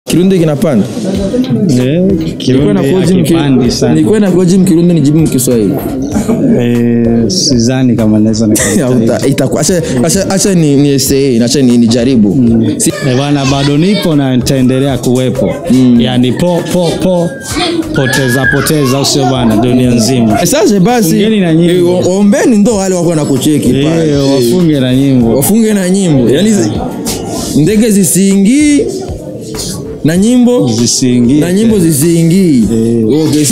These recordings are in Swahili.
Kirundi kinapanda. Eh, Nilikuwa Kirundi na koji hakipandi mki- sana. nilikuwa na koji mkirundi nijibu mkiswahili. Eh, sidhani kama naweza nikajitahidi. Hauta- itakuwa- Acha acha acha ni ni essay, acha ni nijaribu. Si- Eh, bwana bado nipo na nitaendelea kuwepo yaani po po po poteza poteza au sio bwana dunia nzima Sasa basi Fungeni na nyimbo. eh, o- ombeni ndo wale wako na kucheki pale. Eh, wafunge na nyimbo wafunge na nyimbo yani zi- ndege zisiingii na nyimbo zisiingie na nyimbo zisiingii okay.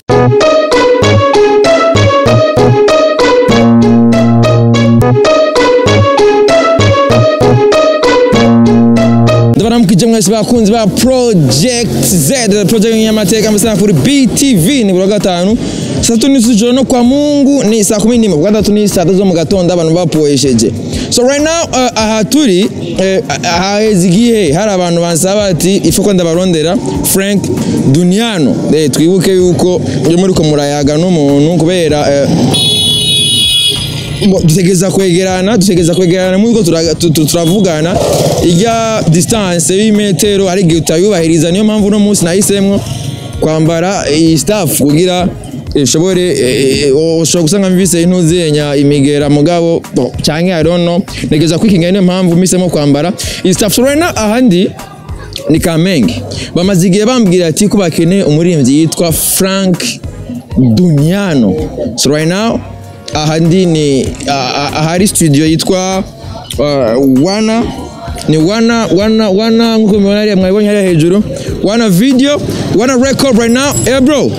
ndabona mukije mwese bakunzi ba project z project y'amateka mbese kuri btv ni buri wa gatanu saa tatu n'isi z'ijoro no kwa mungu ni saa kumi n'imwe kuwa gatatu ni saa tatu zo mu gatondo abantu bapoesheje so right now uh, aha turi eh, haheze igihe hari abantu bansaba bati ifu ko ndabarondera frank duniano eh, twibuke yuko iyo muri ko murayaga n'umuntu kubera eh, Bo, dutegereza kwegerana dutegereza kwegerana muri ko turaga- tu- tu- turavugana ijya distance y'imetero hari igihe utayubahiriza niyo mpamvu uno munsi nahisemwo kwambara iyi staff kugira ishobore eh, eh, ushobora gusanga mvise intuzenya imigera mugabo bo, canke I don't know ntegereza kwikinga niyo mpamvu mpisemo kwambara iyi staff so right now ahandi ni Kamenge bamaze igihe bambwira ati ko bakeneye umuririmbyi yitwa Frank Duniano so right now ahandi ni ah, ah, ahari studio yitwa uh, wana ni wana wana wana nkuko mubibona hariya mwabibonye hariya hejuru wana video wana record right now eh bro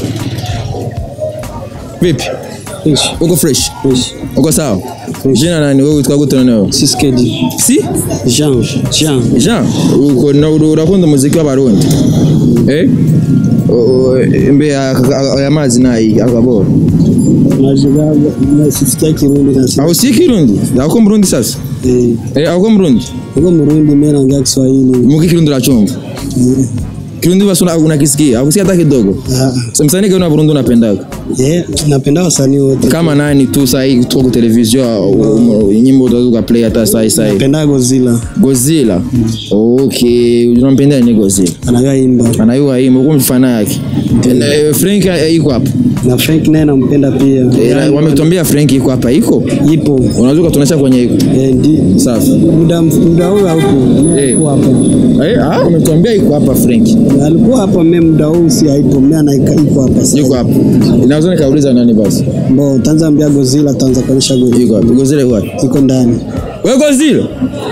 vipi uko fresh uko sawa jina nani wewe witwa gute noneho Siskedi. si Jean. Jean. Jean uko na uru- urakunda umuziki w'abarundi eh O- o- mbe aka- aka- aya mazi nayi akabora Najiga na sisikia Kirundi na sisi. aho si kirundi ako murundi sasa Eh, eh ako murundi niko Murundi mimi naongea Kiswahili. muki kirundi urachumva Eh, kirundi basi una- unakisikia akusikia hata kidogo ah, Sa msanii gani wa Burundi unapendaga eh, napenda wasanii wote. kama nani tu sahi tu kwa television um, um, nyimbo unaweza play hata sahi sahi Napenda Godzilla. Godzilla okay unampenda ni Godzilla Anayoimba. anayua hii mko mfana yake Eh, Frank eh, iko hapa Na Frank naye nampenda pia. Eh, wametuambia Frank iko hapa iko Ipo. unaweza kutuonyesha kwenye iko Eh, ndi safi muda muda huu haupo. Eh. Alikuwa hapa. eh ah umetuambia iko hapa Frank Alikuwa hapa mimi muda huu si haipo. Mimi anaika iko hapa sasa. yuko hapa inaweza nikauliza nani basi Mbo tanza ambia Godzilla tanza kuonyesha Godzilla. yuko hapa Godzilla yuko hapa Iko ndani. wewe Godzilla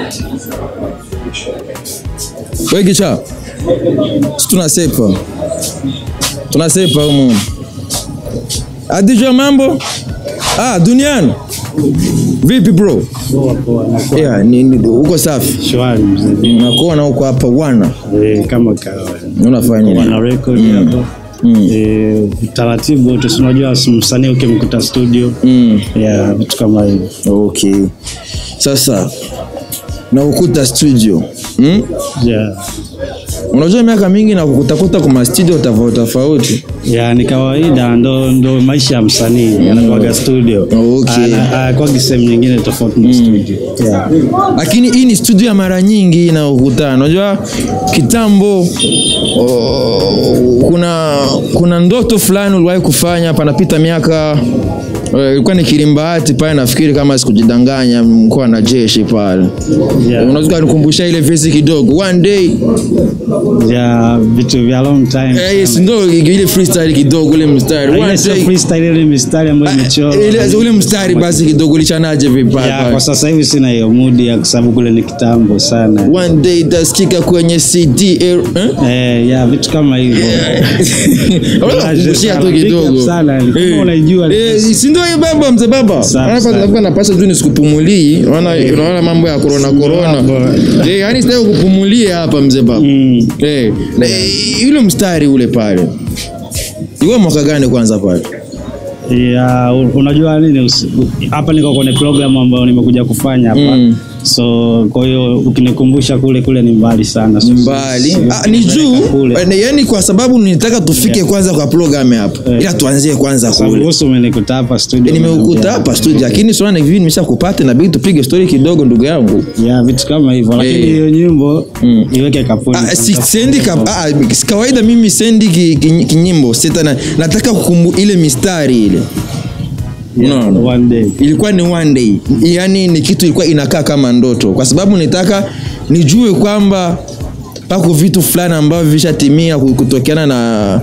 wewe kicha si tunasepa tunasepa humu adijua mambo ah duniani vipi bro yeah, ni, ni, uko safi shwari mzee nakuona huko hapa wana eh, kama kawaida unafanya nini wana record hapo eh, taratibu wote si unajua msanii ukimkuta studio mm. ya vitu kama hivyo okay sasa na ukuta studio mm? yeah. unajua miaka mingi na kukutakuta kwa studio tofauti tofauti ya ni kawaida ndo, ndo maisha ya msanii anakuaga studio Okay. Ana- anakuwaga sehemu nyingine tofauti na studio yeah. lakini hii ni studio ya mara nyingi inaokutana unajua kitambo oh, kuna kuna ndoto fulani uliwahi kufanya panapita miaka eh, ilikuwa ni kilimbahati pale nafikiri kama sikujidanganya mkoa na jeshi pale Yeah. unaweza kunikumbusha ile vesi kidogo one day ya vitu vya long time eh, yes, ndo ile freestyle kidogo ile mstari Ile one sio day freestyle, ile mistari ambayo imechorwa ile ule mstari basi kidogo ulichanaje vipi pale ya, pale? kwa sasa hivi sina hiyo mudi ya kwa sababu kule ni kitambo sana one day itasikika kwenye cd eh? eh, ya vitu kama hivyo kushia tu Big up kidogo sana, ni kama Eh, unaijua. eh, si ndio hiyo baba mzee baba Safi Hapa sana. nilikuwa napasa tu nisikupumulii unaona unaona mambo ya corona corona eh yani sitaki kupumulia hapa mzee baba Mm. eh na, eh, yule mstari ule pale iwe mwaka gani kwanza pale ya u- unajua nini usi- hapa niko kwenye program ambayo nimekuja kufanya hapa Mm. so kwa hiyo ukinikumbusha kule kule ni mbali sana So, mbali si- ah, ni juu kule. eh, yani kwa sababu nitaka tufike kwanza kwa program hapa Eh. ila tuanzie kwanza Sababu kule wewe umenikuta hapa studio nimeukuta hapa studio lakini swala hivi nimesha kupata inabidi tupige story kidogo ndugu yangu ya vitu kama hivyo lakini Eh. hiyo nyimbo iweke kapuni Ah, si, sendi ka, ah, si kawaida mimi sendi ki, ki, kinyimbo sita na, nataka kukumbu ile mistari ile unaona one day ilikuwa ni one day yani ni kitu ilikuwa inakaa kama ndoto kwa sababu nitaka nijue kwamba pako vitu fulani ambavyo vishatimia ku- kutokeana na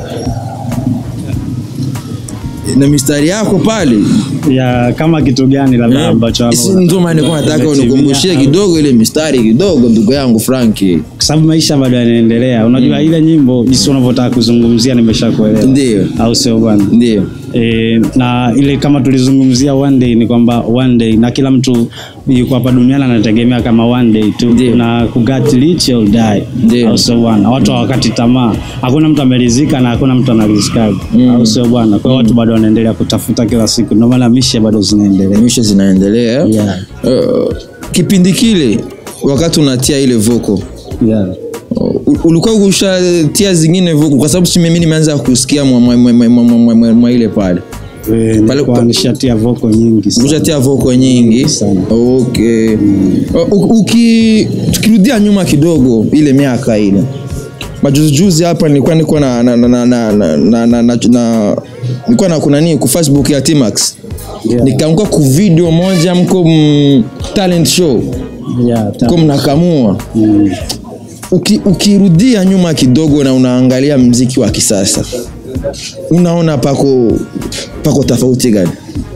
na mistari yako pale ya kama kitu gani labda ambacho hapo Si ndio maana nilikuwa nataka umetimia unikumbushie au- kidogo ile mistari kidogo ndugu yangu Franki kwa sababu maisha bado yanaendelea unajua ile nyimbo jinsi unavyotaka kuzungumzia nimeshakuelewa Ndio. au sio bwana ndio E, na ile kama tulizungumzia one day ni kwamba one day na kila mtu yuko hapa duniani anategemea kama one day tu Ndio. na kugat rich or die Ndio. au sio bwana watu hawakati tamaa hakuna mtu amerizika na hakuna mtu anarizikaga au sio bwana kwa hiyo watu bado wanaendelea kutafuta kila siku ndio maana mishe bado zinaendelea misha zinaendelea Yeah. uh, kipindi kile wakati unatia ile voko yeah. U- ulikuwa ushatia zingine voko kwa sababu si mimi nimeanza kusikia mwa, mwa, mwa, mwa, mwa, mwa, mwa, mwa ile pale E, nilikuwa nishatia voko nyingi sana. ushatia voko nyingi Sana. okay U- uki tukirudia nyuma kidogo ile miaka ile majuzijuzi hapa nilikuwa niko na na na na na na na na na na nilikuwa na kuna nini ku Facebook ya Timax Yeah. nikaanguka ku video moja mko mm, talent show Yeah, ta- mko mnakamua Mm. Uki, ukirudia nyuma kidogo na unaangalia mziki wa kisasa unaona pako pako tofauti gani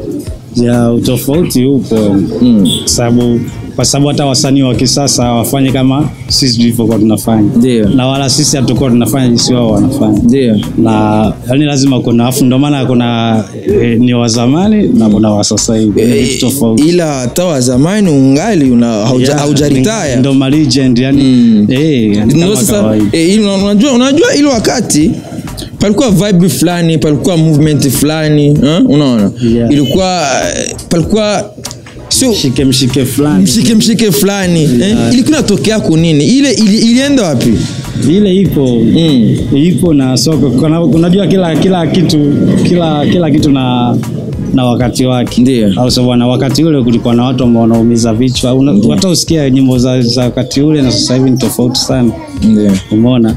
ya utofauti upo mm. sababu kwa sababu hata wasanii wa kisasa hawafanyi kama sisi tulivyokuwa tunafanya Ndio. na wala sisi hatukuwa tunafanya jinsi wao wanafanya ndio na yani lazima kuna afu ndio maana kuna e, ni wa zamani na kuna wa sasa hivi ni vitu tofauti ila hata wa zamani ungali una hauja- Yeah, haujaritaya ndo ma legend yani Mm. eh yani Ndio kama sasa kawaida eh, ili- unajua unajua ile wakati palikuwa vibe fulani palikuwa movement fulani eh, unaona Yeah. ilikuwa eh, palikuwa sio mshike mshike fulani mshike mshike fulani eh, ilikuwa inatokea kunini ile ili, ilienda wapi ile ipo mm. ipo na soko kuna- unajua kila kila kitu kila kila kitu na na wakati wake Ndio. au sio bwana wakati ule kulikuwa na watu ambao wanaumiza vichwa Una- hata usikia nyimbo za, za wakati ule na sasa hivi ni tofauti sana ndio umeona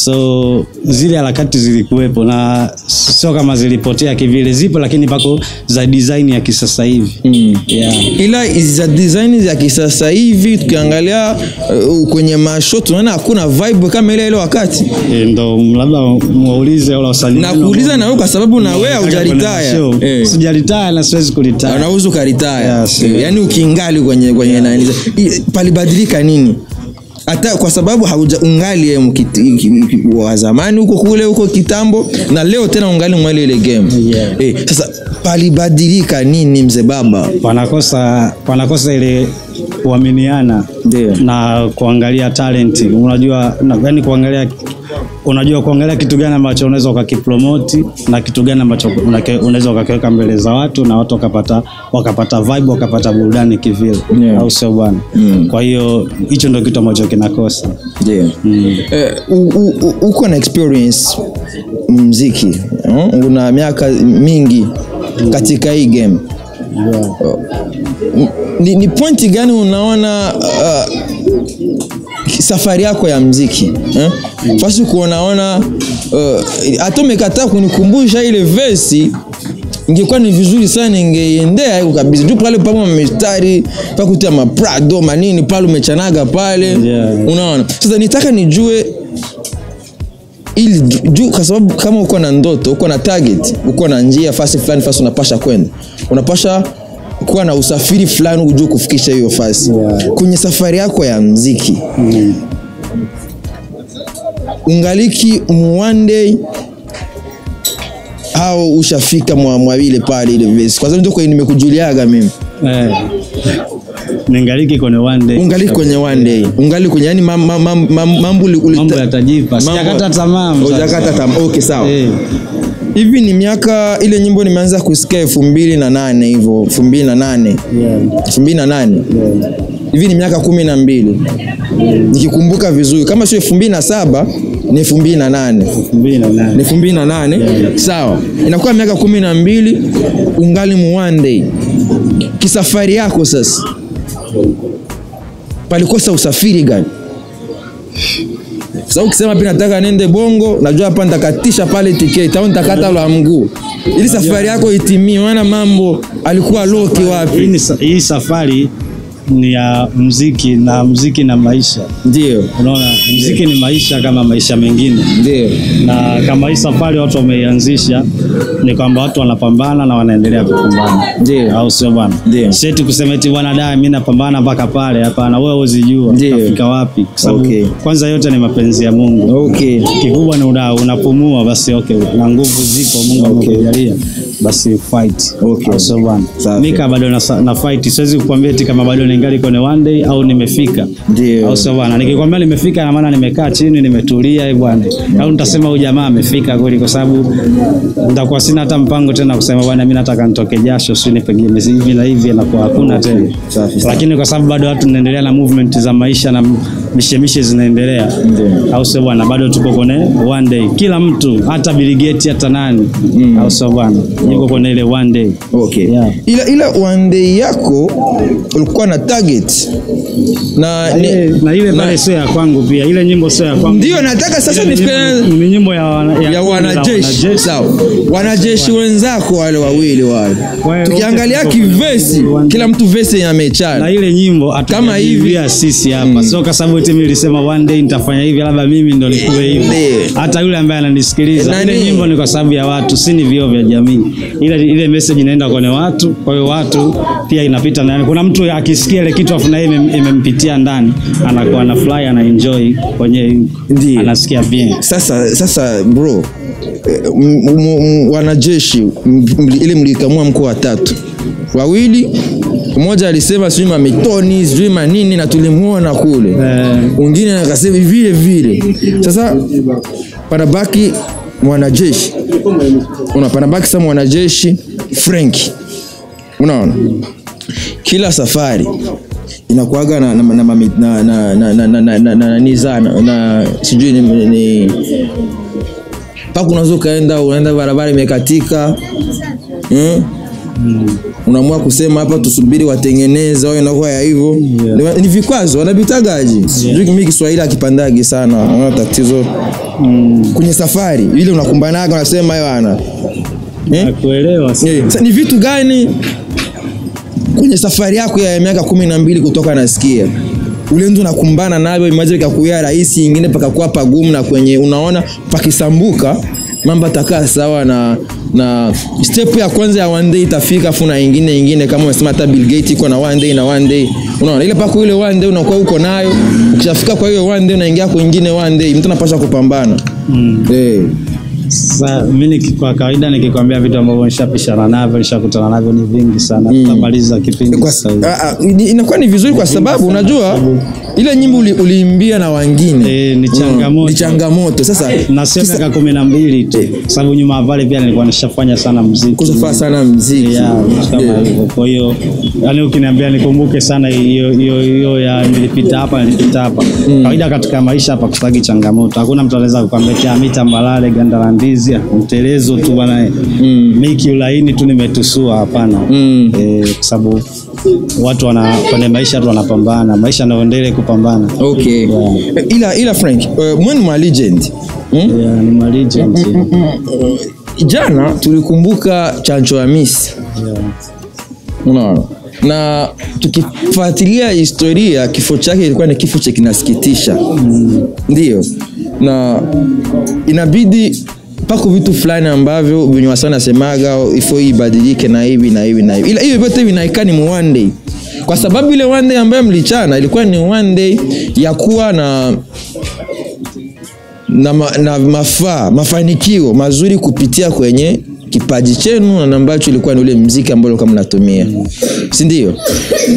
so zile harakati zilikuwepo na sio kama zilipotea kivile zipo lakini pako za design ya kisasa hivi mm. yeah. ila za design za kisasa hivi tukiangalia uh, kwenye masho tunaona hakuna vibe kama ile ile wakati E, ndo labda muulize wala wasanii na kuuliza na wewe kwa sababu na wewe Nataka kwenda haujaritaya show. eh. sijaritaya na siwezi kuritaya unauza ukaritaya Yes, Eh, yes. yaani ukiingali kwenye kwenye nani I- palibadilika nini hata kwa sababu hauja ungali eh, mkiti- ki- ki- wa zamani huko kule huko kitambo na leo tena ungali mwali ile game Yeah. eh, sasa palibadilika nini mzee baba wanakosa wanakosa ile kuaminiana Ndio. na kuangalia talent unajua na, yani kuangalia unajua kuangalia kitu gani ambacho unaweza ukakipromoti na kitu gani ambacho unake- unaweza ukakiweka mbele za watu na watu wakapata wakapata vibe wakapata burudani kivile Yeah. au sio bwana Mm. kwa hiyo hicho ndio kitu ambacho kinakosa ndio mm. Eh, u- u- u- uko na experience mziki eh? una miaka mingi katika hii game yeah. ni, ni pointi gani unaona uh, safari yako ya mziki eh? fasi kuonaona uh, hata umekataa kunikumbusha ile vesi ingekuwa ni vizuri sana ingeiendea iko kabisa juu pale pamo mistari pakutia maprado manini pale umechanaga pale Yeah. unaona sasa nitaka nijue ili ju- juu kwa sababu kama uko na ndoto uko na target uko na njia fasi fulani fasi unapasha kwenda unapasha kuwa na usafiri fulani ujue kufikisha hiyo fasi Yeah. kwenye safari yako ya mziki Mm. ungaliki mu one day au ushafika mwa mwa ile pale ile vesi kwa sababu ndio kwenye nimekujuliaga mimi Eh. ningaliki kwenye one day ungali kwenye one day ungali kwenye yani mam, mam, mam, mam, mambo uli- ulita- mambo yatajipa mambo- sijakata tamaa mzazi. Hujakata tamaa okay sawa Eh. hivi ni miaka ile nyimbo nimeanza kusikia elfu mbili na nane hivyo elfu mbili na nane Yeah. elfu mbili na nane Yeah. hivi ni miaka kumi na mbili nikikumbuka vizuri, kama sio elfu mbili na saba ni elfu mbili na nane mbili na nane. ni elfu mbili na nane sawa, inakuwa miaka kumi na mbili ungali mu one day. Kisafari yako sasa, palikosa usafiri gani? Sasa ukisema pia nataka nende Bongo, najua hapa nitakatisha pale tiketi au nitakata la mguu ili safari yako itimie, maana mambo alikuwa loki Hii, wapi? ni, sa- hii safari ni ya mziki na mziki na maisha. Ndio, Unaona, mziki ni maisha kama maisha mengine, ndio, na kama hii safari watu wameianzisha ni kwamba watu wanapambana na wanaendelea kupambana, Ndio. au sio bwana? Ndio. Seti kusema eti bwana da mimi napambana mpaka pale, hapana. Wewe huzijua Ndio. utafika wapi, kwa sababu Okay. kwanza yote ni mapenzi ya Mungu. okay. Kikubwa ni una, unapumua basi, okay, na nguvu zipo, Mungu amekujalia basi fight. Okay. Au sio bwana? Safi. Mimi kama bado na, na fight, siwezi kukwambia eti kama bado ningali kwenye one day au nimefika. Ndio. Au sio bwana? Nikikwambia nimefika na maana nimekaa chini nimetulia eh bwana. Au nitasema huyu jamaa amefika kweli kwa sababu nitakuwa sina hata mpango tena kusema bwana mimi nataka nitoke jasho sio ni pengine hivi na hivi inakuwa hakuna tena. Safi sana. Lakini kwa sababu bado watu tunaendelea na movement za maisha na mishemishe zinaendelea. Ndio. Au sio bwana? Bado tuko kwenye one day. Kila mtu hata Bill Gates hata nani. Au sio bwana? Yuko kwenye ile one day. Okay. Yeah. Ila, ila one day yako ulikuwa na target na ni, Na ile na- pale sio ya kwangu pia. Ile nyimbo sio ya kwangu. ndio nataka sasa Ile ni nifikiri nyimbo- ni nyimbo ya, wana- ya kundi la wanajeshi sawa, wanajeshi wenzako wale wawili wale, Wale tukiangalia wote kivesi, tuko- kila mtu vesi na amechana ile nyimbo Kama hivi. hatujajiibia sisi hapa sio kwa sababu eti mimi nilisema one day nitafanya hivi labda mimi ndo nikuwe hivi Ndiyo. hata yule ambaye ananisikiliza Nani? ile nyimbo ni kwa sababu ya watu si ni vioo vya jamii ile ile message inaenda kwenye watu kwa hiyo watu pia inapita ndani kuna mtu akisikia ile kitu afu na yeye imem- imempitia ndani anakuwa na fly ana enjoy kwenye Ndiyo. anasikia bien Sasa sasa bro, eh, m- m- m- wanajeshi m- mli- ile mlikamua mko watatu wawili, mmoja alisema sijui mamitoni sijui manini na tulimuona kule Eh. mwingine akasema vile vile. Sasa panabaki mwanajeshi, una panabaki sasa mwanajeshi Frank, unaona kila safari inakuaga na na na na na na na na na na na na ni zana na sijui ni, ni mpaka unaweza ukaenda unaenda barabara imekatika mm? unaamua kusema hapa tusubiri watengeneze au inakuwa ya hivyo Yeah. ni, ni vikwazo wanavitagaji sijui mimi Kiswahili akipandagi sana naona tatizo kwenye safari ile unakumbanaga unasema bwana eh? nakuelewa si- Eh, sasa ni vitu gani kwenye safari yako ya miaka kumi na mbili kutoka nasikia ule ndio unakumbana navyo imaje ikakuya rahisi ingine pakakuwa pagumu na kwenye unaona pakisambuka mambo atakaa sawa na na step ya kwanza ya one day itafika afu na ingine ingine kama umesema hata Bill Gates iko na one day na one day unaona ile pako ile one day unakuwa uko nayo ukishafika kwa hiyo one day unaingia kwingine one day mtu anapaswa kupambana mm. eh Sasa mimi niki- kwa kawaida nikikwambia vitu ambavyo nishapishana navyo nishakutana navyo ni vingi sana tutamaliza kipindi kwa, sasa hivi. a, a, ni- inakuwa ni vizuri kwa sababu unajua ile nyimbo uli, uliimbia na wengine Eh, ni changamoto. ni changamoto sasa na sio kisa- miaka kumi na mbili tu kwa sababu nyuma ya pale pia nilikuwa nishafanya sana mziki kusafaa sana mziki ya vitu kama Yeah. hivyo kwa hiyo yani ukiniambia nikumbuke sana hiyo hiyo hiyo ya nilipita hapa nilipita hapa kawaida katika maisha hapa kutagi changamoto hakuna mtu anaweza kukwambia mita mbalale ganda la ndizi mtelezo tu bwana miki ulaini tu nimetusua hapana Mm. eh, kwa sababu watu wana kwenye maisha tu wanapambana maisha naendelee kupambana okay Yeah. ila ila Frank uh, mwenu ma legend hmm? yeah, ni ma legend jana tulikumbuka chancho ya Miss yeah. unaona na tukifuatilia historia kifo chake ilikuwa ni kifo cha kinasikitisha mm. ndio na inabidi pako vitu fulani ambavyo venye wasa nasemaga ifo hii ibadilike na hivi na hivi na hivi ila hiyo vyote vinaika ni mu one day kwa sababu ile one day ambayo mlichana ilikuwa ni one day ya kuwa na na, ma, na mafaa mafanikio mazuri kupitia kwenye kipaji chenu na ambacho ilikuwa ni ule mziki ambao ilikuwa mnatumia si ndio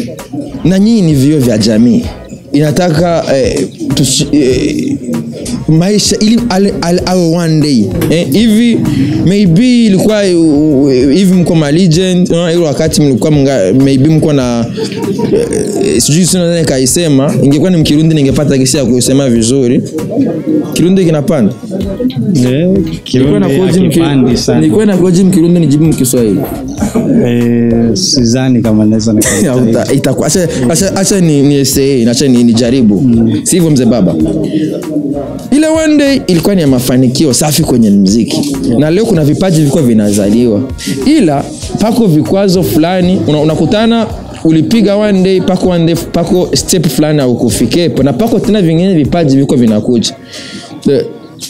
na nyinyi ni vio vya jamii inataka eh, tusi, eh, maisha ili ale- ale- awe one day eh, hivi maybe ilikuwa uh, hivi mko ma legend uh, ile wakati mlikuwa mga, maybe mko na eh, sijui sina nani kaisema ingekuwa ni mkirundi ningepata kisi ya kusema vizuri kirundi kinapanda Eh, Nilikuwa na Kirundi koji hakipandi mki- sana. nilikuwa na koji mkirundi nijibu mkiswahili Eh, sidhani kama naweza nika- Hauta- itakuwa acha acha acha ni ni essay acha ni nijaribu sivyo mzee baba ile one day ilikuwa ni ya mafanikio safi kwenye mziki na leo kuna vipaji vilikuwa vinazaliwa ila pako vikwazo fulani una- unakutana ulipiga one day pako one day pako step fulani aukufikepo na pako tena vingine vipaji viko vinakuja The-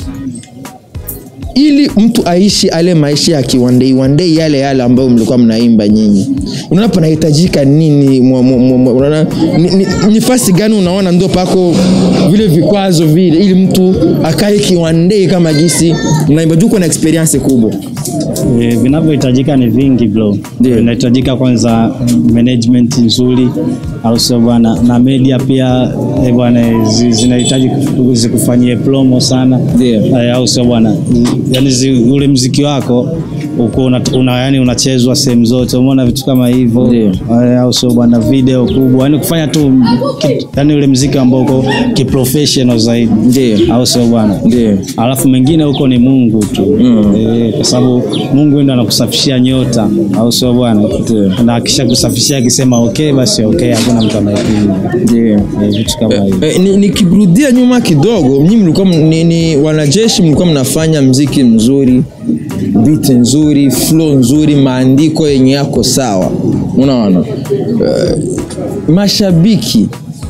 ili mtu aishi ale maisha ya kiwandei wandei yale yale ambayo mlikuwa mnaimba nyinyi unaona panahitajika nini mwa- mwa- mwa- mwa- unaona ni, ni, ni fasi gani unaona ndo pako vile vikwazo vile ili mtu akae kiwandei kama gisi mnaimba juu na experience kubwa Eh, vinavyohitajika ni vingi bro Ndio. vinahitajika kwanza management nzuri au sio bwana na media pia eh, bwana zi- zinahitaji kufu- zikufanyie promo sana Ndio. Eh, au sio bwana yani zi, ule mziki wako uko una, una, yani unachezwa sehemu zote umeona vitu kama hivyo Ndio. Eh, au sio bwana video kubwa yani kufanya tu ki- yani ule mziki ambao uko kiprofessional zaidi Ndio. au sio bwana Ndio. alafu mengine huko ni Mungu tu mm. e, kwa sababu Mungu ndo anakusafishia nyota, au sio bwana? Na akisha kusafishia akisema okay, basi okay, hakuna mtu anayepinga ndio e, vitu kama hivyo. Eh, ni- nikirudia nyuma kidogo nyinyi mlikuwa m- ni, ni wanajeshi mlikuwa mnafanya mziki mzuri beat nzuri flow nzuri maandiko yenye yako sawa unaona Eh, mashabiki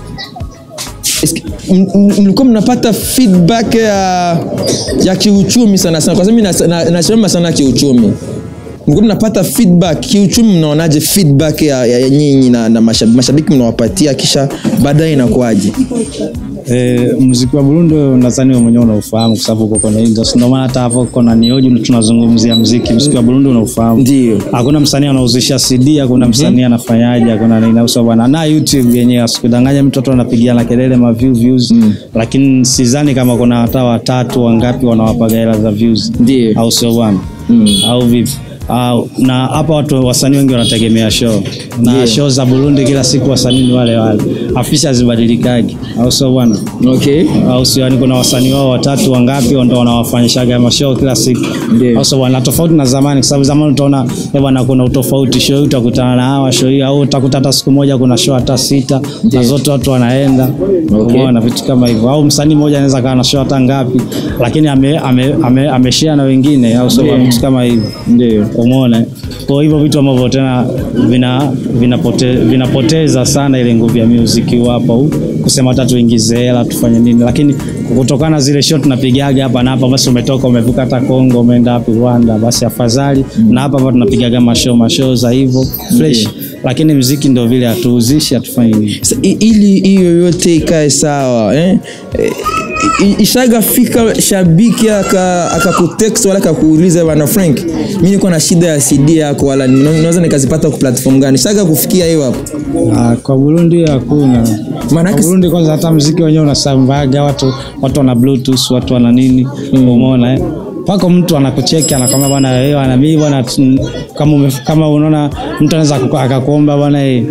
Eske- m- m- mlikuwa mnapata feedback ya, ya kiuchumi sana sana kwa sababu mimi nas- na- nasema sana kiuchumi mlikuwa mnapata feedback kiuchumi mnaonaje feedback ya, ya, ya nyinyi na, na mashabiki, mashabiki mnawapatia kisha baadaye inakuwaje E, muziki wa Burundi nadhani wewe mwenyewe unaufahamu kwa sababu uko kwenye industry. Ndio maana hata hapo kuna nioji tunazungumzia muziki, muziki wa Burundi unaufahamu. Ndio. Hakuna msanii anauzisha CD, hakuna msanii anafanyaje, hakuna nini au sawa bwana. Na YouTube yenyewe asikudanganya mtoto anapigiana kelele ma view views, lakini sidhani kama kuna hata watatu wangapi wanawapaga hela za views. Ndio. Au sio bwana? Au vipi? Au, na hapa watu wasanii wengi wanategemea show na Ndio. show za Burundi kila siku wasanii ni wale wale, afisha hazibadilikagi, au sio bwana? okay au sio? Yani kuna wasanii wao watatu wangapi ndo wanawafanyishaga mashow kila siku, Ndio. au sio bwana? Tofauti na zamani, kwa sababu zamani utaona eh bwana, kuna utofauti. Show hii utakutana na hawa show hii, au utakuta hata siku moja kuna show hata sita na zote watu wanaenda, Okay. umeona vitu kama hivyo. Au msanii mmoja anaweza kaa na show hata ngapi, lakini ame ame, ame, ameshare na wengine, au sio? bwana? Vitu kama hivyo ndio umeona kwa hivyo vitu ambavyo tena vina vinapote, vinapoteza sana ile nguvu ya music wapo au kusema hata tuingize hela tufanye nini lakini kutokana na zile shot tunapigaga hapa na hapa basi umetoka umevuka hata Kongo umeenda wapi Rwanda basi afadhali na hapa hapa tunapigaga mashow mashow za hivyo fresh lakini mziki ndio vile hatuuzishi hatufanyi nini Sa- i- ili hiyo yote ikae sawa eh? Eh, i- ishagafika shabiki aka- akakutext wala akakuuliza bana frank mi niko na shida ya cd yako wala nina- naweza nikazipata ku platform gani shaga kufikia hiyo hapo Ah, kwa Burundi hakuna. Maanake- Kwa Burundi kwanza hata mziki wenyewe unasambaga watu watu wana bluetooth, watu wana nini? Umeona eh? Pako mtu anakucheki anakwambia bwana wewe ana mimi bwana tu- kama ume, kama unaona mtu anaweza akaku- akakuomba bwana eh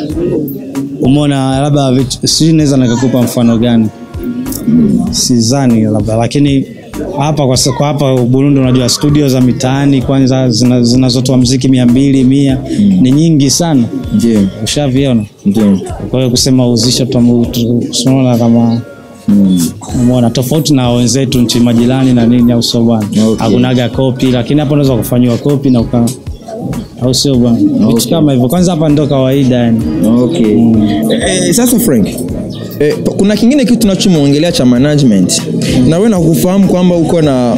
umeona labda vitu- sijui naweza nikakupa mfano gani sidhani labda lakini hapa kwa, sa- kwa hapa Burundi unajua studio za mitaani kwanza zina- zinazotoa mziki mia mbili mia ni nyingi sana ndio ushaviona ndio kwa hiyo kusema uzisha tunaona kama umeona tofauti na wenzetu nchi majirani na nini au sio bwana Okay. hakunaga kopi lakini hapa unaweza kufanyiwa kopi na uka au sio bwana vitu Okay. kama hivyo kwanza hapa ndo kawaida yani okay eh, sasa frank Eh, kuna kingine kitu tunachomwongelea cha management na wewe nakufahamu kwamba uko na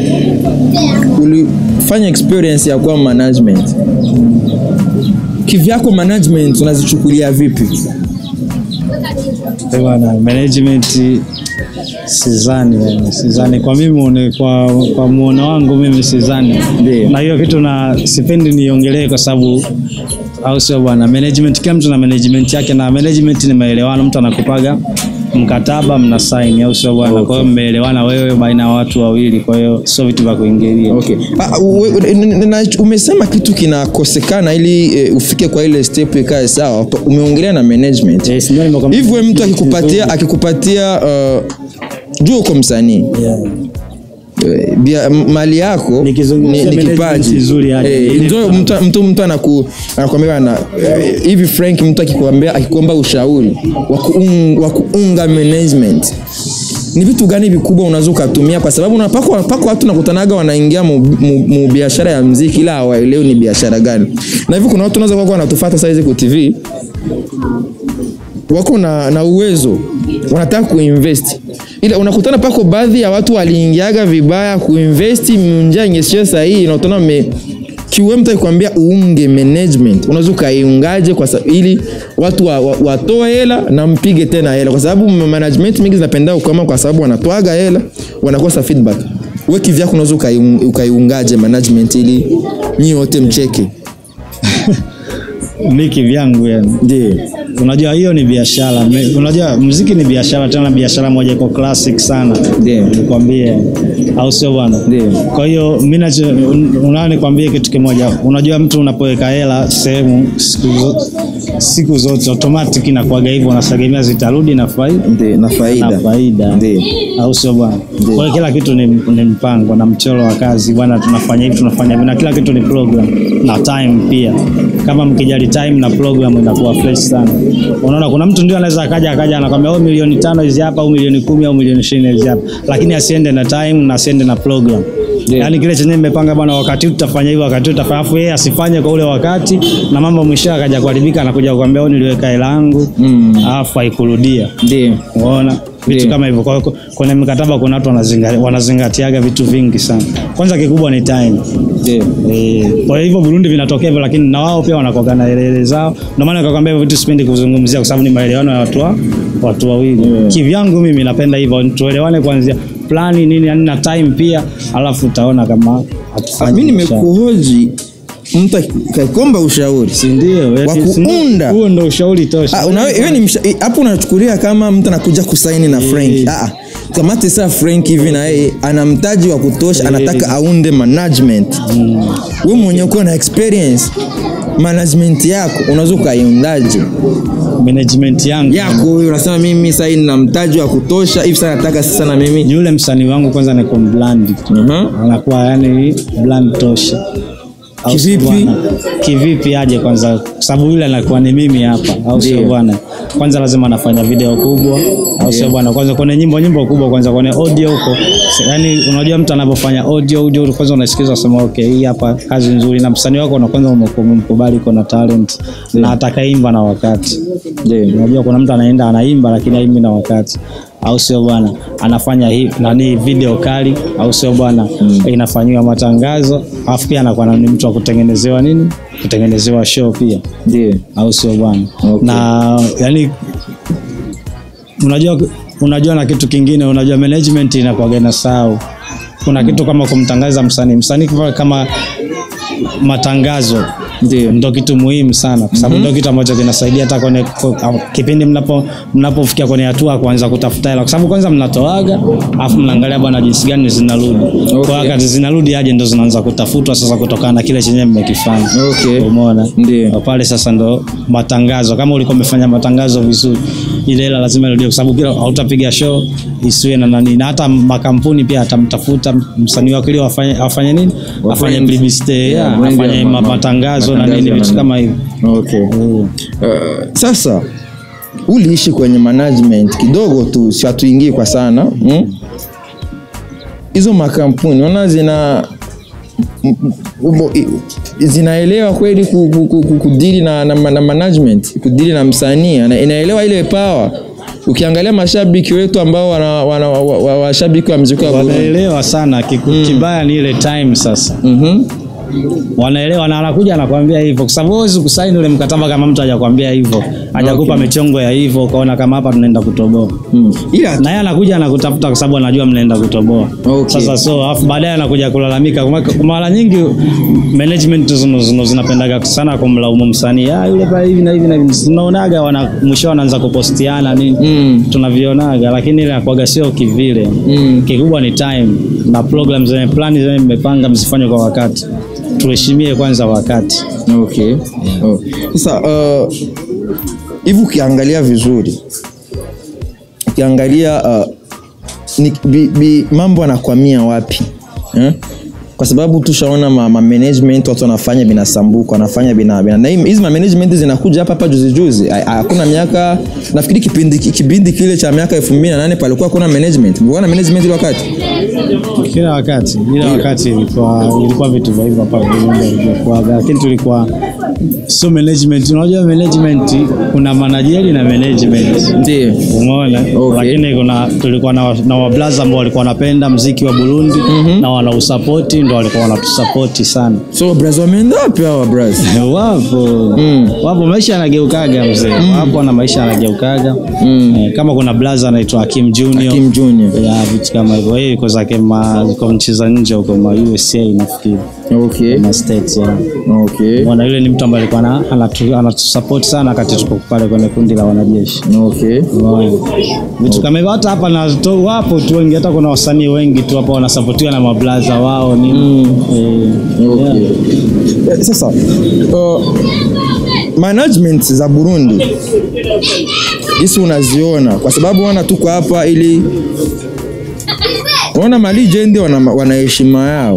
ulifanya experience ya kuwa management kivyako management unazichukulia vipi Eh, bwana management sidhani yani sidhani kwa mimi muone, kwa, kwa muono wangu mimi sidhani Ndio. na hiyo kitu na sipendi niongelee kwa sababu au sio bwana management kila mtu na management yake na management ni maelewano mtu anakupaga mkataba mna sign au sio bwana kwa hiyo mmeelewana wewe baina ya watu wawili kwa hiyo sio vitu vya kuingilia Okay. Ah, we- we- n- n- na- umesema kitu kinakosekana ili eh, ufike kwa ile step ikae sawa. Umeongelea na management. Yes, ndio nimekwambia. Hivi wewe mtu akikupatia akikupatia uh, jua uko msanii Yeah. Eh, bia- m- mali yako ni, Nikizungumzia ni management kipaji nzuri yani. Eh, Ile ndio mtu mtu, mtu anaku anakuambia na eh, hivi Frank mtu akikwambia akikuomba ushauri wa kuung- wa kuunga management ni vitu gani vikubwa unaweza ukatumia kwa sababu unapako pako watu nakutanaga wanaingia mu, mu, mu biashara ya mziki ila hawaelewi ni biashara gani na hivi kuna watu unaweza kuwa wanatufuata saa hizi ku TV wako na, na uwezo wanataka kuinvest ila unakutana pako baadhi ya watu waliingiaga vibaya kuinvest njia yenye sio sahihi na utaona me kiwe mtu akikwambia uunge management unaweza ukaiungaje kwa sababu ili watu wa, wa, watoe hela na mpige tena hela kwa sababu management mingi zinapenda ukama kwa sababu wanatoaga hela wanakosa feedback wewe kivyako unaweza ukaiun- ukaiungaje management ili nyi wote mcheke mi kivyangu yani ndio unajua hiyo ni biashara Me- unajua muziki ni biashara tena biashara moja iko classic sana Ndio. nikwambie au sio bwana Ndio. kwa hiyo mi nacho- un- unao nikwambie kitu kimoja unajua mtu unapoweka hela sehemu siku, zo, siku zote automatic inakuwaga hivyo unategemea zitarudi na faida ndio na faida na faida Ndio. au sio bwana kwa hiyo kila kitu ni, ni mpango na mchoro wa kazi bwana tunafanya hivi tunafanya hivi na kila kitu ni program na time pia kama mkijali time na program inakuwa fresh sana unaona kuna mtu ndio anaweza akaja akaja anakwambia oh milioni tano hizi hapa au milioni kumi au milioni ishirini hizi hapa lakini asiende na time na asiende na program Yeah. yaani kile chenye mmepanga bwana wakati huu tutafanya hivi wakati huu tutafanya afu yeye asifanye kwa ule wakati na mambo mwisho akaja kuharibika anakuja kukwambia oh niliweka hela yangu Mm. alafu haikurudia ndio unaona vitu Ndio. kama hivyo Kwa hiyo kwenye mikataba kuna watu wanazinga- wanazingatiaga vitu vingi sana kwanza kikubwa ni time ndio Eh, kwa hivyo Burundi vinatokea hivyo lakini na wao pia wanakoga na elele zao ndio maana nikakwambia hivyo vitu sipendi kuzungumzia kwa sababu ni maelewano ya watu wa, watu wawili kivyangu mimi napenda hivyo tuelewane kuanzia plani nini yani na time pia alafu utaona kama hatufanyi mi biashara. nimekuhoji mtu akakomba ushauri Si ndio wa kuunda. huo ndo ushauri tosha Ah, una- wewe ni msha- eh, hapo unachukulia kama mtu anakuja kusaini na Frank. Ah, ah. kamate saa Frank hivi na yeye ana mtaji wa kutosha, anataka aunde management. Wewe mwenyewe uko na experience management yako unaweza ukaiundaje? management yangu Yako wewe unasema mimi sasa na mtaji wa kutosha hivi sasa nataka sasa na mimi. yule msanii wangu kwanza ni kumblandi Mhm. anakuwa yani bland tosha Au sio Kivipi? bwana? kivipi aje kwanza kwa sababu yule anakuwa ni mimi hapa au sio Ndio. bwana kwanza lazima anafanya video kubwa au sio bwana kwanza kwenye nyimbo nyimbo kubwa kwanza kwenye audio huko yani unajua mtu anapofanya audio audio kwanza unasikiza unasema okay hii hapa kazi nzuri na msanii wako na kwanza umemkubali kuna talent na atakaimba na wakati Ndio. unajua kuna mtu anaenda anaimba lakini haimbi na wakati au sio bwana anafanya hii nani video kali au sio bwana inafanyiwa matangazo alafu pia anakuwa na- ni mtu wa kutengenezewa nini kutengenezewa show pia Ndio. au sio bwana Okay. na yani unajua unajua na kitu kingine unajua management inakuwaga na sau kuna kitu kama kumtangaza msanii msanii kama- kama matangazo Ndio. ndo kitu muhimu sana kwa sababu ndo kitu ambacho kinasaidia hata kwenye kwa- kipindi mnapo mnapofikia kwenye hatua ya kuanza kutafuta hela kwa sababu kwanza mnatoaga alafu mnaangalia bwana jinsi gani zinarudi kwa wakati zinarudi aje ndo zinaanza kutafutwa sasa kutokana na kile chenye mmekifanya Okay. umeona Ndio. Kwa pale sasa ndo matangazo kama ulikuwa umefanya matangazo vizuri ile hela lazima irudie kwa sababu kila hautapiga show isiwe na nani na hata makampuni pia atamtafuta msanii wake ili afanye afanye nini afanye brand. publicity Yeah, yeah, brand afanye ya ma- ma- matangazo na matangazo nini na vitu nini. kama hivyo Okay. Uh, sasa uliishi kwenye management kidogo tu, si hatuingii kwa sana mm? hizo makampuni naona zina m- m- ubo- i- zinaelewa kweli ku- ku- ku- ku- kudili na, na, na management kudili na msanii ana- inaelewa ile power ukiangalia mashabiki wetu ambao wana, wana, wa, wa, washabiki wa mziki wa Burundi wanaelewa sana Kiku, kibaya ni ile time sasa Mhm. wanaelewa na anakuja anakuambia hivyo, kwa sababu huwezi kusaini ule mkataba kama mtu hajakwambia hivyo, hajakupa michongo ya hivyo, ukaona kama hapa tunaenda kutoboa Mm. Ila na yeye anakuja anakutafuta kwa sababu anajua mnaenda kutoboa. Okay. Sasa so afu baadaye anakuja kulalamika. Kwa kwa mara nyingi management zino, zino zinapendaga sana kumlaumu msanii, ah, yule pale hivi na hivi na hivi. Tunaonaga wana mwisho wanaanza kupostiana nini Mm. tunavionaga, lakini ile inakuwaga sio kivile. Mm. Kikubwa ni time na program zenye plani zenye mmepanga msifanye kwa wakati, tuheshimie kwanza wakati. Okay. Oh. Sasa uh, hivi ukiangalia vizuri ukiangalia uh, ni, bi, bi, mambo anakwamia wapi eh? kwa sababu tushaona ma, ma management watu wanafanya binasambuka wanafanya bina, bina. na hii- hizi ma management zinakuja hapa hapa juzi juzi Ha- hakuna miaka nafikiri kipindi kipindi kile cha miaka 2008 palikuwa kuna management kulikuwa na management ile wakati kila wakati kila wakati ilikuwa ilikuwa vitu vya hivyo hapa Burundi ilikuwa lakini tulikuwa so management unajua management kuna manajeri na management ndio umeona Okay. lakini kuna tulikuwa na, na wablaza ambao walikuwa wanapenda mziki wa Burundi na wanausapoti ndo walikuwa wanatusapoti sana so brazil wameenda wapi hawa brazil wapo Mm. wapo maisha yanageukaga mzee wapo na maisha yanageukaga Mm. eh, kama kuna blaza anaitwa Hakim Junior Kim Junior ya vitu kama hivyo yeye yuko zake ma yuko nchi za nje huko ma USA nafikiri okay ma states ya okay bwana yule ni mtu ambaye alikuwa ana- anatu- anatusupport sana wakati tuko pale kwenye kundi la wanajeshi okay Unaona? vitu kama hivyo hata hapa na to, wapo tu wengi hata kuna wasanii wengi tu hapa wanasapotiwa na mablaza wao ni eh, Okay. Eh, Sasa uh, management za Burundi hisi unaziona kwa sababu wana tuko hapa ili unaona ma legend wana, wana heshima yao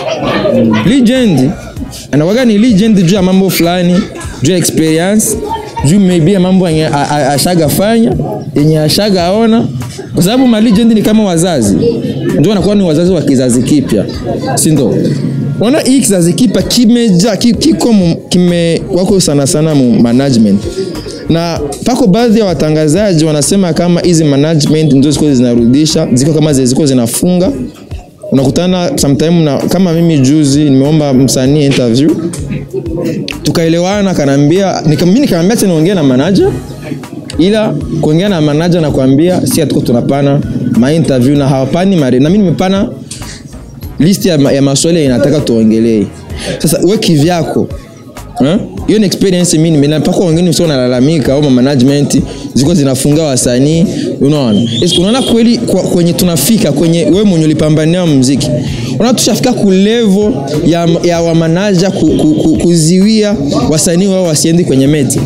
legend anakuwaga ni legend juu ya mambo fulani juu ya experience juu maybe ya mambo yenye a- a- ashagafanya yenye ashagaona kwa sababu ma legend ni kama wazazi ndio wanakuwa ni wazazi wa kizazi kipya si ndo unaona hii kizazi kipya kimeja ki- kiko mu- kime wako sana sana mu management na pako baadhi ya watangazaji wanasema kama hizi management ndio ziko zinarudisha ziko kama zi- ziko zinafunga unakutana sometime na kama mimi juzi nimeomba msanii interview tukaelewana kanaambia nika, mimi nikamwambia tena niongee na manager ila kuongea na manager na kuambia si hatuko tunapana ma interview na hawapani mare na mimi nimepana list ya, ma- ya maswali yenye nataka tuongelee sasa we kivyako eh? hiyo ni experience mimi nime- mpaka wengine sio nalalamika au ma management ziko zinafunga wasanii unaona Yes, unaona kweli kwa, kwenye tunafika kwenye wewe mwenye ulipambania muziki unaona tushafika ku level ya, ya wamanaja ku, ku, ku, kuziwia wasanii wao wasiendi kwenye meti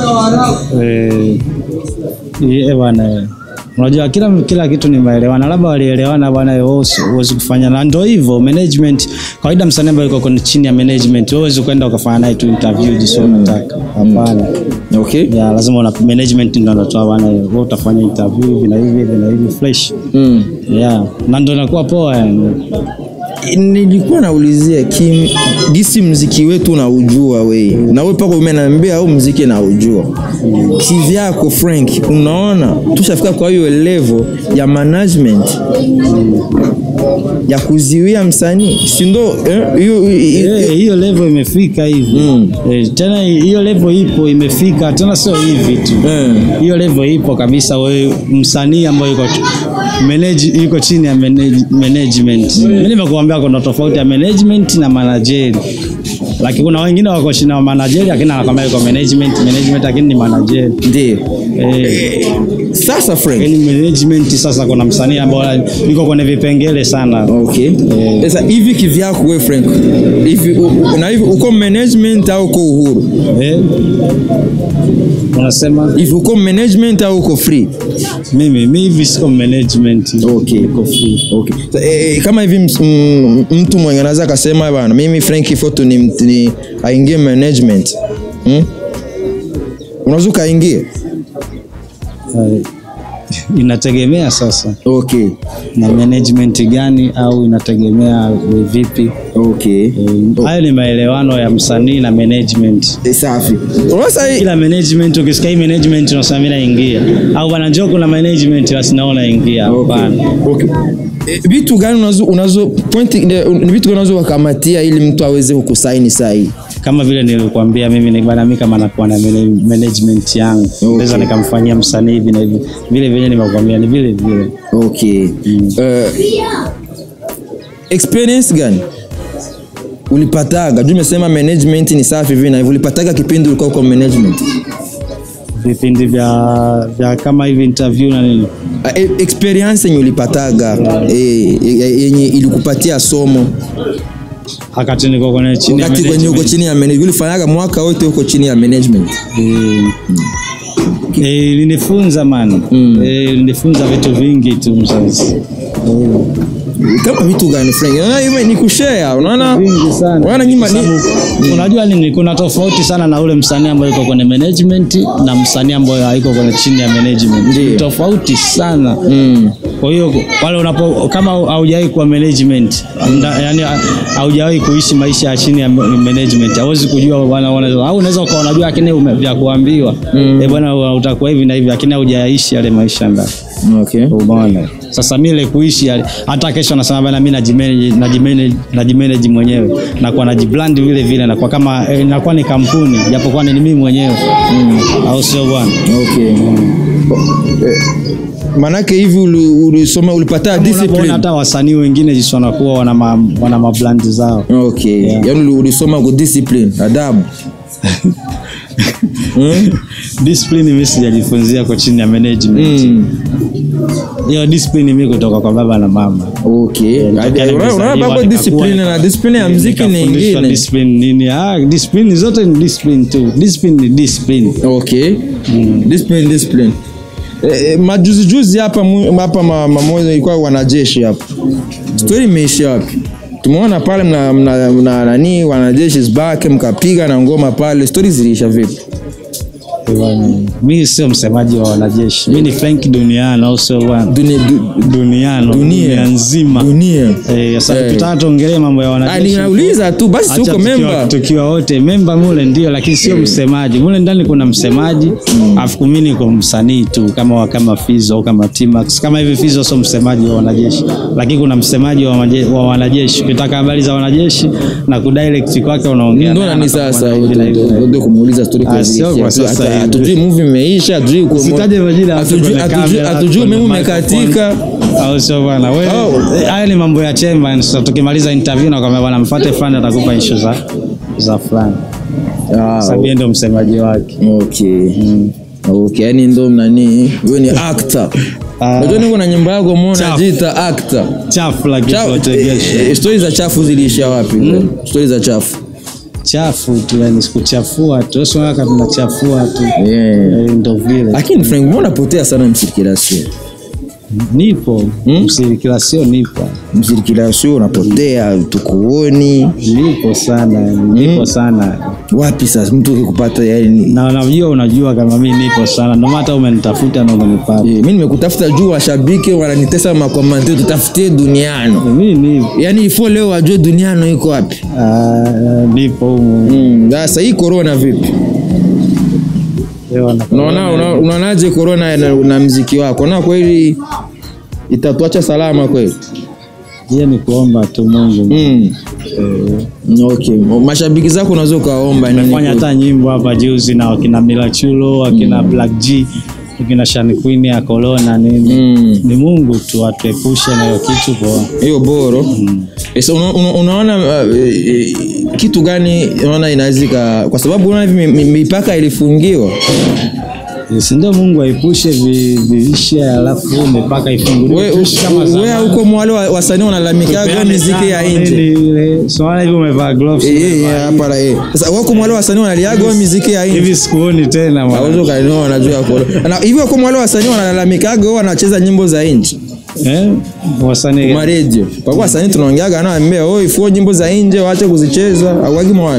Eh, eh, bwana eh. unajua kila kila kitu ni maelewano labda walielewana bwana wewe huwezi- huwezi kufanya na ndio hivyo management kawaida msanii ambaye yuko kwenye chini ya management wewe huwezi kwenda ukafanya naye tu interview jinsi unataka hapana okay ya lazima una management ndio anatoa bwana wewe utafanya interview hivi na hivi hivi na hivi fresh mm. yeah na ndio inakuwa poa yani nilikuwa naulizia kim gisi mziki wetu unaujua wei na wewe pako umeniambia au mziki naujua kivyako frank unaona tushafika kwa hiyo level ya management ya kuziwia msanii sindo eh, hiyo Eh, hiyo level imefika hivi Mm. Eh, tena hiyo level ipo imefika tena sio hivi tu Eh. hiyo level ipo kabisa wewe msanii ambaye yuko manage, yuko chini ya manage, management mimi nimekuambia kuna tofauti ya management na manageri lakini kuna wengine wako chini ya manageri lakini anakwambia yuko management management lakini ni manageri ndio eh, sasa frank lakini management sasa kuna msanii ambaye yuko kwenye vipengele sana okay sasa hivi kivyako we frank hivi u- u- na hivi uko management au uko uhuru eh, unasema hivi uko management au uko free mimi mi hivi siko management Okay. Niko free. Okay. So, eh, eh, kama hivi ms- m- mtu mwenye anaweza akasema bana mimi Frank Foto ni, ni aingie management hmm? unaweza ukaingie Eh, inategemea sasa okay. na management gani au inategemea ni vipi Okay. Eh, hayo ni maelewano ya msanii na management Eh, safi sasa hii- kila management ukisikia hii management unasema mimi naingia au bana njoo kuna management basi naona ingia okay. hapana okay. Eh, vitu gani unazo unazo point ni vitu gani unazo wakamatia ili mtu aweze kukusaini sahihi kama vile nilikwambia mimi ni bana mimi kama nakuwa na mana- management yangu naweza nikamfanyia msanii hivi na hivi vile vile nimekwambia ni vile vile okay Eh, experience gani ulipataga juu umesema management ni safi hivi na hivi ulipataga kipindi ulikuwa kwa management vipindi vya vya kama hivi interview na nini Ah, e- experience yenye ulipataga eh, ye- yenye ilikupatia somo wakati niko kwenye chini ya wakati kwenye uko management. chini ya management ulifanyaga mwaka wote uko chini ya management Eh, eh, ilinifunza man Eh, ilinifunza vitu vingi tu mzazi kama vitu gani Frank unaona hivi ni kushare unaona vingi sana unaona nyuma Kwa ni sababu, unajua nini kuna tofauti sana na ule msanii ambaye yuko kwenye management na msanii ambaye haiko kwenye chini ya management Ndiyo. Ni tofauti sana mm. kwa hiyo pale unapo kama haujawahi kuwa management nda- yani haujawahi kuishi maisha ya chini ya management hauwezi kujua bwana bwana- au unaweza ukawa unajua lakini ume- vya kuambiwa eh bwana utakuwa hivi na hivi lakini haujaishi yale maisha ndani okay umeona sasa mimi ile kuishi yale hata kesho nasema bana mimi najimanage najimanage najimanage mwenyewe nakuwa najibrand vile vile nakuwa kama eh, nakuwa ni kampuni japokuwa ni mimi mwenyewe au sio bwana okay Eh, manake hivi uli- ulisoma ulipata Unapoona discipline hata wasanii wengine jinsi wanakuwa wana ma, wana mabrandi zao okay yani uli- ulisoma ku discipline adabu mm? discipline mimi sijajifunzia kwa chini ya management Mm. hiyo discipline mimi kutoka kwa baba na mama okay Tokea Adi- unaona- unaona nimezaliwa, babo nikakuwa, discipline na discipline ya mziki ni nikafundishwa ingine discipline nini ah discipline zote ni discipline tu discipline ni discipline okay discipline discipline Eh, eh, majuzi juzi hapa mu- hapa ma- mamoja ilikuwa wanajeshi hapa story imeisha wapi tumeona pale mna, mna, mna nani wanajeshi zbake mkapiga na ngoma pale stori ziliisha vipi mimi sio msemaji wa wanajeshi mimi ni Frank Duniano au sio bwana dunia, du, Duniano Dunia. dunia nzima dunia eh sasa Eh. tutaka tuongelee mambo ya Ah, wanajeshi ninauliza tu basi Acha uko tukiwa- memba tukiwa wote memba mule ndio lakini sio msemaji mule ndani kuna msemaji afu kumi niko msanii tu kama wa- kama Fizo au kama Timax kama hivi Fizo sio msemaji wa wanajeshi lakini kuna msemaji wa, maje, wa wanajeshi ukitaka habari za wanajeshi na kudirect kwake unaongea ndo naye, nani anakupa sasa hivi na hivi na hivi. ndio kumuuliza story kwa Ah, sio ziliisha. kwa sasa Hata- hivi. hatujui movie imeisha hatujui uko- Usitaje majina ya watu hatujui- kwenye hatujui- kamera, hatujui kwenye umeme microphone. umekatika au sio bwana wewe Oh. eh, haya ni mambo ya chemba sasa tukimaliza interview na kwamba bwana mfuate fulani atakupa issue za za fulani Ah, sababu yeye ndio msemaji wake okay okay yani ndo nani wewe ni actor Ah. unajua niko na nyimbo yako mbona Chafu. unajiita actor chafu la Cha- kipotegesha eh, stori za chafu ziliisha wapi stori za chafu chafu tu yani sikuchafua tu sio kama tunachafua tu Yeah. Eh, ndo vile lakini frank mbona unapotea sana msirkilasio nipo msirikilasio nipo msirkilasio unapotea tukuoni nipo sana nipo sana wapi sasa mtu ukikupata yani na unajua unajua kama mimi nipo sana ndio maana hata umenitafuta na umenipata Eh, mi nimekutafuta juu washabiki wananitesa makomante tutafutie duniano mimi nipo yaani ifo leo wajue duniano iko wapi Ah, nipo humu Mm, sasa hii korona vipi Leo na- unaona una- unaonaje korona na, na mziki wako na kweli itatuacha salama kweli hiyo ni kuomba tu Mungu mm. okay mashabiki zako unaweza ukaomba nini fanya kweli? hata nyimbo hapa juzi na wakina Milachulo wakina Black G wakina Shani Queen ya Corona nini Mm. ni Mungu tu atuepushe na hiyo kitu poa hiyo boro Sasa una, una, unaona uh, eh, kitu gani unaona inawezika kwa sababu unaona hivi mi- mi- mipaka ilifungiwa si ndio Mungu aepushe vi- viishe alafu mipaka ifunguliwe we tuishi kama zamani. we huko mwale wa- wasanii wanalalamikiaga Tupeane miziki ya tano, nje nini ile. So, wala hivi umevaa gloves Eh, eh, eh, hapa la eh. Sasa wako mwale wasanii wanaliaga miziki ya nje hivi sikuoni tena mwana. Hauwezi ukanioa najua kolo. Na hivyo kwa wale wasanii wanalalamikaga wao wanacheza nyimbo za nje eh wasanii kwa radio. Kwa kuwa wasanii tunaongeaga nao ambia oi fuo nyimbo za nje waache kuzicheza au wagi mwana.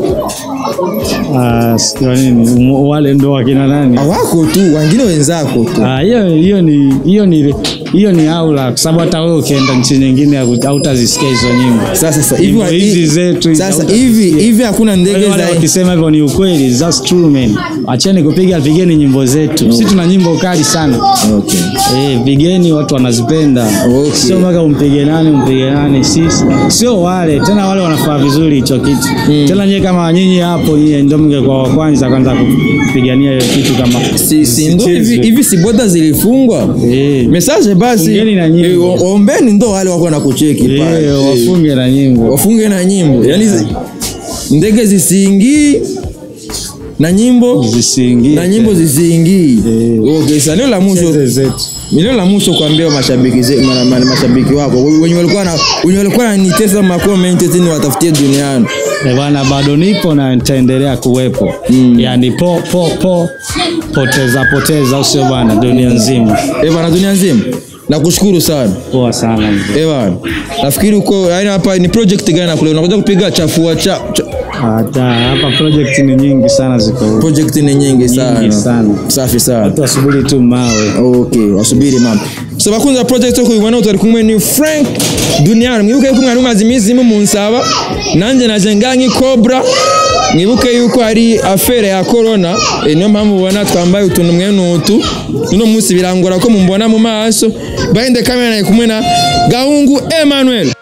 ah sio nini um, wale ndo wakina nani Hawako tu wengine wenzako tu. Ah, hiyo hiyo ni hiyo ni hiyo ni aula kwa sababu hata wewe ukienda nchi nyingine haku- hautazisikia hizo nyimbo sasa sasa hivi Nyimbo wa- hizi hi- zetu hizi sasa hautasikia. hivi hivi hakuna ndege Wale za wakisema hivyo ni ukweli that's true man acheni kupiga pigeni nyimbo zetu sisi tuna nyimbo kali sana okay. Eh, pigeni watu wanazipenda Okay. sio mpaka umpige nani umpige nani sisi sio wale tena wale wanafaa vizuri hicho kitu tena nyie kama nyinyi hapo nyie ndio mngekuwa wa kwanza kwanza kupigania hiyo kitu kama si, si ndo hivi isichezwe. hivi si boda zilifungwa Eh. message basi Fungeni na nyimbo. eh, o- ombeni ndo wale wako na kucheki Eh, pale Eh, wafunge na nyimbo wafunge na nyimbo yani zi- ndege zisiingii na nyimbo zisiingie na nyimbo zisiingii Eh. okay sasa neno la mwisho Cheze zetu neno la mwisho kuambia mashabiki ze, ma, ma, mashabiki wako wenye walikuwa na wenye walikuwa wananitesa ma comment eti watafutie duniani Eh, bwana bado nipo na nitaendelea kuwepo mm. yani po po po poteza poteza usio bwana dunia nzima eh bana dunia nzima nakushukuru sana poa sana mzee. eh bana nafikiri uko yani hapa ni project gani na kule unakuja kupiga chafua cha, cha hata hapa project ni nyingi sana ziko huko. project ni nyingi sana sana. safi sana watu wasubiri tu mawe okay wasubiri mama so bakunze project yo kubibona utari kumwe ni frank duniani mwibuke yuko mwari mumaze iminsi munsaba nanjye naje ngangi cobra mwibuke yuko hari afere ya corona eh, niyo mpamvu mubona twambaye utuntu mwene utu uno munsi birangora ko mumbona mu maso behind the camera nari kumwe na gahungu emmanuel